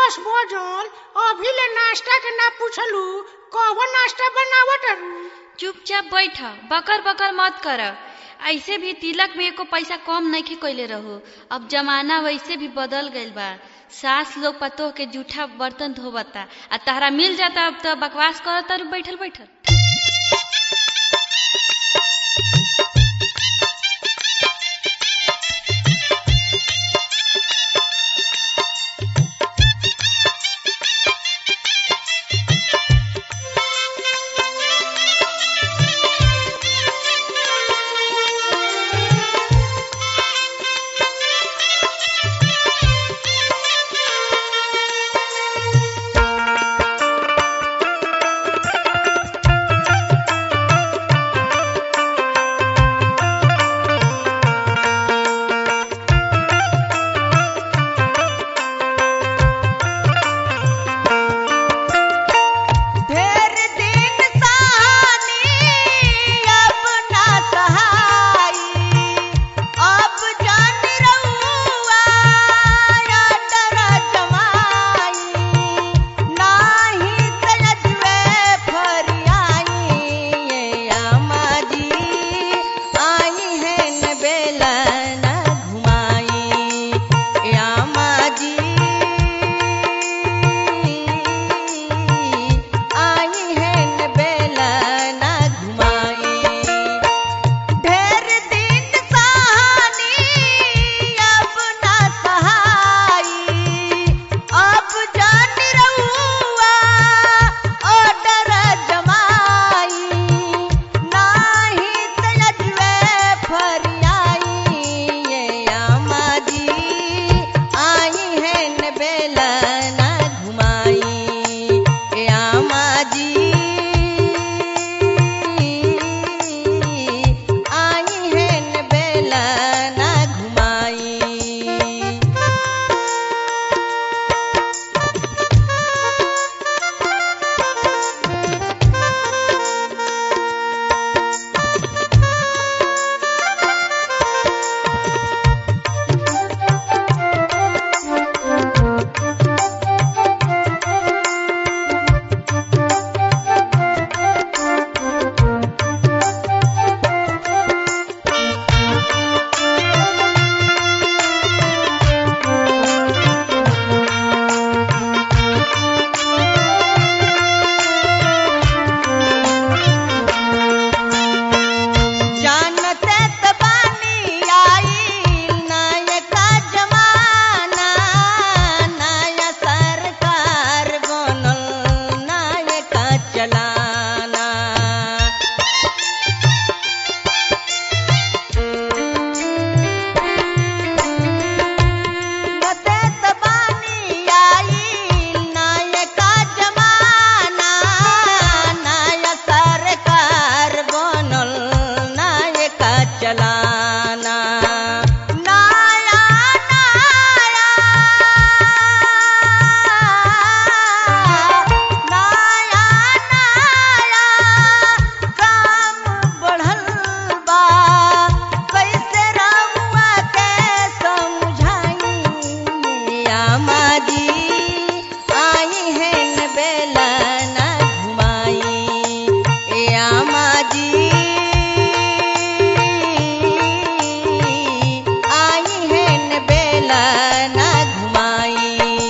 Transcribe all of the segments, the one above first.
दस बजल अभी ले नाश्ता के ना पूछलू कौन नाश्ता बनावत हरु चुपचाप बैठ बकर बकर मत कर ऐसे भी तिलक में एको पैसा कम नहीं कैले रहो अब जमाना वैसे भी बदल गईल बा सास लोग पतोह के जूठा बर्तन धोबता आ तहरा मिल जाता अब तो बकवास करता बैठल बैठल ढेर दिन सहानी अब ना सहाई अब जान रहुआ या डर जमाई नाही सजवे फरियाई ये आमा जी आई है न बेला न घुमाई ये आमा जी आई है न बेला न घुमाई ढेर दिन सहानी अब ना सहाई अब जान रहुआ ओ डर जमाई नाही तजवे फरियाई ये आमा जी आई है न बेला न घुमाई ए आमा जी आई है न बेला न घुमाई जानते त बानी आई नायका जमाना नया सरकार बनल नायका चलाना नते त बानी आई नायका जमाना नया सरकार बनल नायका चलाना नया नया नया नया काम बढ़ल बा कैसे रहुआ के समझाई आमा जी आई है न बेला न घुमाई ए आमा जी आई है न बेला न घुमाई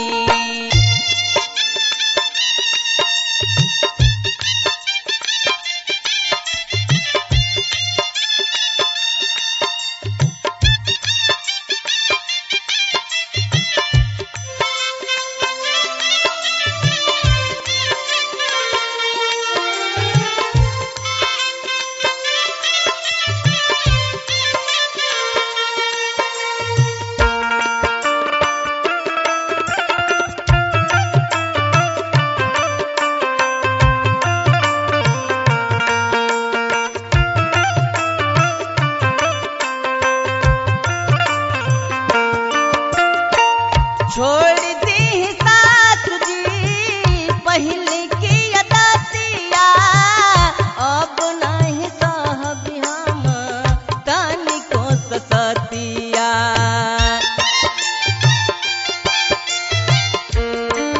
छोड़ दी सास जी पहले की अदतिया अब नहीं सहब हम तनिको ससतिया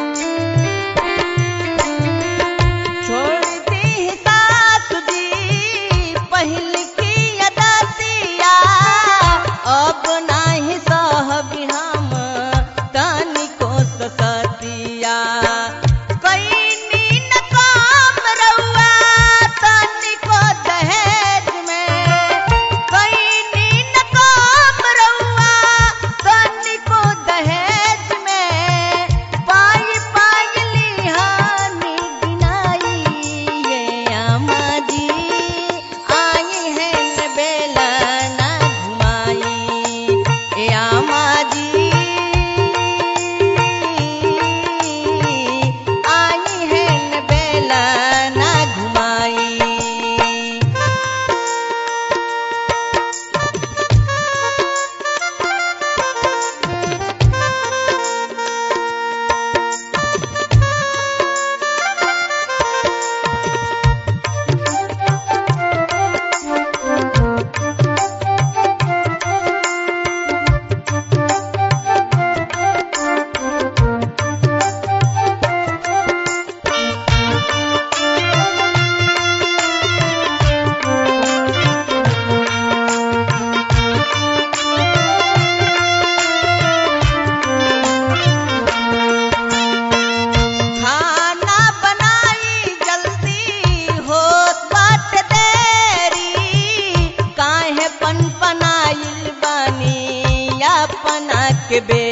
के बे